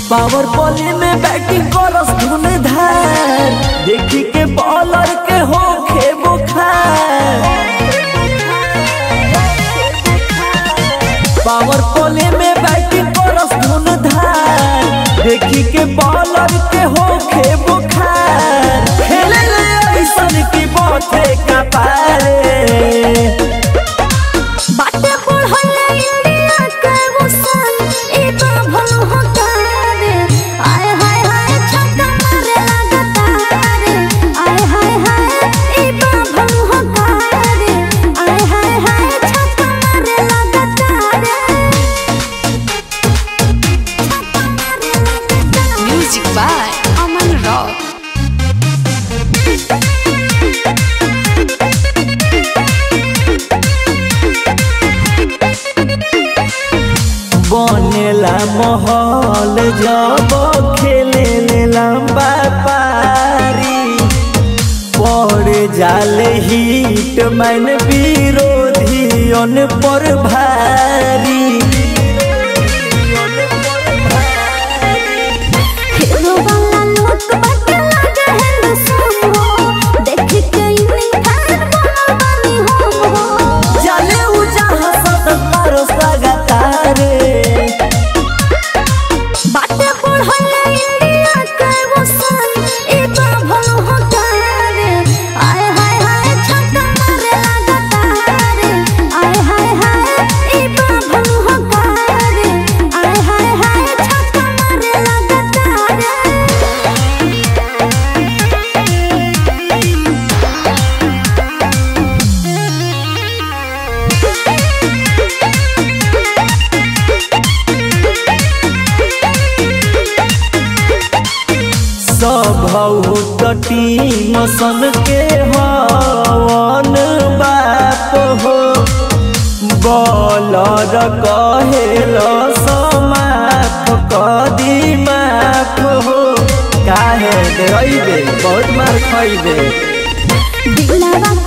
Power bowling में batting करस धुन धार देखी के बॉलर के हो खे बुखार पावर बॉलिंग में बैटिंग करस धुन धार देखी के बॉलर के हो खे बुखार खेले ले ऐसन की बाते का पारे बाटे पढ़ले इंडिया के मुसन ई बाभल हकारे आय हाय हाय छक्का मारे लगातार आय हाय हाय ई बाभल हकारे आय हाय हाय छक्का मारे लगातार छक्का मारे लगातार Music by Aman Rock. बनेला महल जब खेले ले लंबा पारी पड़ जाले हिट मैन विरोधियन पर भारी हीरो वाला लुक बाटे लागे हैंडसम हो देख के इवनिंग फैन बनल बानी हम हो जाले उ जहाँ सतत पारस लगातारे बाटे पढ़ले इंडिया के मुसन ई बाभल हकारे आय हाय हाय छक्का मारे लगातार आय हाय हाय ई बाभल हकारे आय हाय हाय छक्का मारे लगातार सब टीम सन के हवन बाप हो बॉलर कहेल समाप कदी माफ हो काहे डरैबे बहुत मार खैबे दिलवा